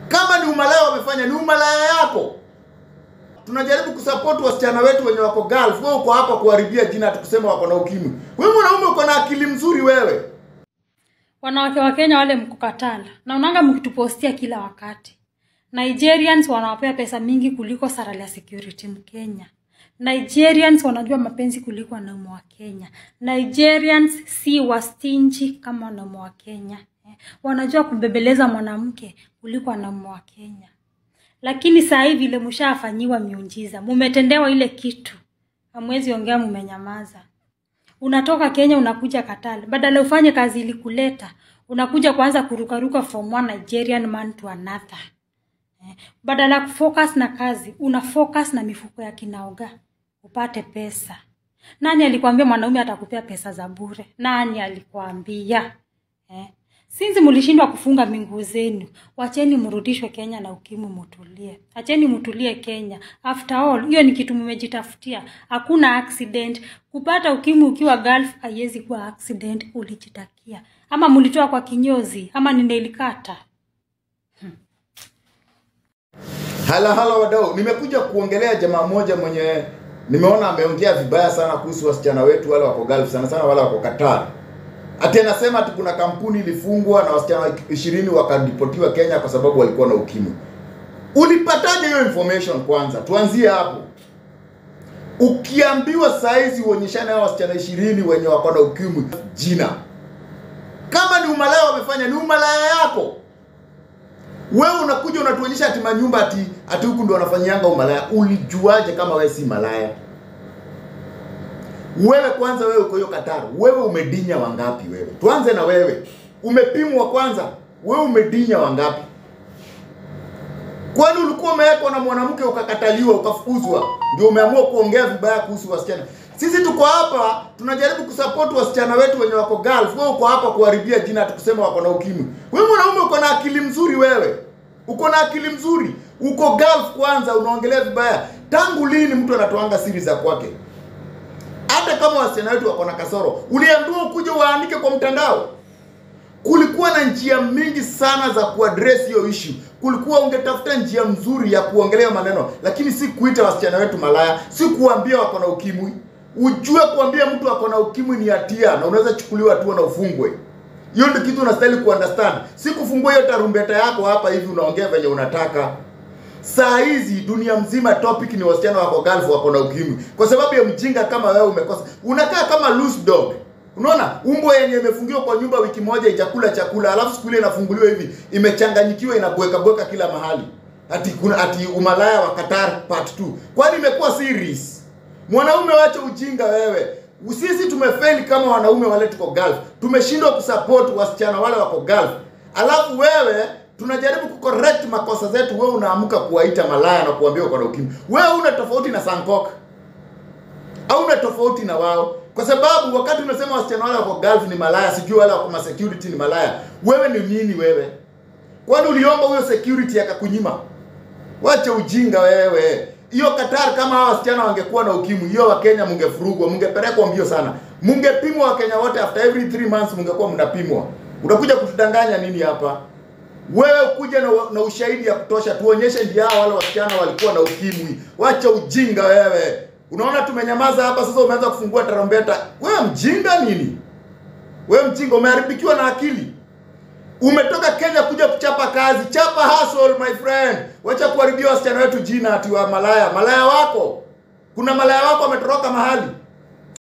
Kama ni umalaya wamefanya, ni umalaya yako. Tunajaribu kusupport wasichana wetu wenye wako Gulf. Wewe uko hapa kuharibia jina, tukusema wako na ukimwi. Wewe mwanaume uko na akili mzuri wewe. wanawake wa Kenya wale mko Katala, naonanga mkitupostia kila wakati. Nigerians wanawapea pesa mingi kuliko salary ya security Mkenya. Nigerians wanajua mapenzi kuliko wanaume wa Kenya. Nigerians si wastinji kama wanaume wa Kenya. Eh, Wanajua kubebeleza mwanamke kuliko wanaume wa Kenya. Lakini saa hii vile mshafanyiwa miujiza, mumetendewa ile kitu, hamwezi ongea, mumenyamaza unatoka Kenya unakuja Katala, badala ufanye kazi ilikuleta, unakuja kuanza kurukaruka from one Nigerian man to another. Eh, Badala ya kufocus na kazi, una focus na mifuko ya kinaoga upate pesa. Nani alikwambia mwanaume atakupea pesa za bure? Nani alikwambia? Eh? Sinzi mlishindwa kufunga minguu zenu, wacheni mrudishwe Kenya na ukimwi mutulie. Acheni mutulie Kenya. After all, hiyo ni kitu mmejitafutia. Hakuna accident. Kupata ukimwi ukiwa Gulf haiwezi kuwa accident, ulijitakia. Ama mlitoa kwa kinyozi, ama ni nail cutter. Hala hala wadau, nimekuja kuongelea jamaa mmoja mwenye nimeona ameongea vibaya sana kuhusu wasichana wetu wale wako Gulf, sana sana wale wako Qatar. Ati anasema ati kuna kampuni ilifungwa na wasichana ishirini wakadipotiwa Kenya kwa sababu walikuwa na ukimwi. Ulipataje hiyo information kwanza? Tuanzie hapo. Ukiambiwa saizi uonyeshane hao wasichana ishirini wenye wako na ukimwi jina, kama ni umalaya wamefanya, ni umalaya yako wewe unakuja unatuonyesha ati manyumba ati ati huku ndo wanafanyianga umalaya. Ulijuaje kama wewe si malaya? Wewe kwanza, wewe uko hiyo Qatar, wewe umedinya wangapi? Wewe tuanze na wewe, umepimwa kwanza, wewe umedinya wangapi? Kwani ulikuwa umewekwa na mwanamke ukakataliwa ukafukuzwa, ndio umeamua kuongea vibaya kuhusu wasichana? Sisi tuko hapa tunajaribu kusupport wasichana wetu wenye wako Gulf. Wewe uko hapa kuharibia jina, tukusema wako na ukimwi. Wewe mwanaume uko na akili mzuri, wewe uko na akili mzuri, uko Gulf kwanza, unaongelea vibaya. Tangu lini mtu anatoanga siri za kwake? Hata kama wasichana wetu wako na kasoro, uliambiwa ukuje waandike kwa mtandao kulikuwa na njia mingi sana za kuaddress hiyo issue. Kulikuwa ungetafuta njia mzuri ya kuongelea maneno, lakini si kuita wasichana wetu malaya, si kuambia wako na ukimwi. Ujue kuambia mtu ako na ukimwi ni hatia na unaweza chukuliwa hatua na ufungwe. Hiyo ndio kitu unastahili kuunderstand, si kufungua hiyo tarumbeta yako hapa hivi unaongea venye unataka. Saa hizi dunia mzima topic ni wasichana wako Gulf wako na ukimwi, kwa sababu ya mjinga kama wewe umekosa. Unakaa kama loose dog. Unaona umbwa yenye imefungiwa kwa nyumba wiki moja ijakula chakula, alafu siku ile inafunguliwa hivi imechanganyikiwa, inabweka bweka kila mahali, ati kuna ati umalaya wa Qatar part 2. Kwani imekuwa series? Mwanaume, wacha ujinga wewe. Sisi tumefeli kama wanaume wale tuko Gulf, tumeshindwa kusupport wasichana wale wako Gulf, alafu wewe tunajaribu kucorrect makosa zetu, wewe unaamka kuwaita malaya na kuambia uko na ukimwi. Wewe una tofauti na Sankoka hauna tofauti na wao, kwa sababu wakati unasema wasichana wale wako Gulf ni malaya, sijui wale wako ma security ni malaya, wewe ni nini wewe? Kwani uliomba huyo security akakunyima? Wacha ujinga wewe. Hiyo Qatar, kama hao wasichana wangekuwa na ukimwi, hiyo Wakenya mungefurugwa, mungepelekwa mbio sana, mungepimwa Wakenya wote, after every 3 months mungekuwa mnapimwa. Unakuja kutudanganya nini hapa? Wewe kuja na, na ushahidi ya kutosha, tuonyeshe ndio hao wale wasichana walikuwa na ukimwi. Wacha ujinga wewe. Unaona tumenyamaza hapa sasa, umeanza kufungua tarumbeta. Wewe mjinga nini? Wewe mjinga, umeharibikiwa na akili. Umetoka Kenya kuja kuchapa kazi, chapa hustle my friend. Wacha kuharibia wasichana wetu jina ati wa malaya. Malaya wako, kuna malaya wako ametoroka mahali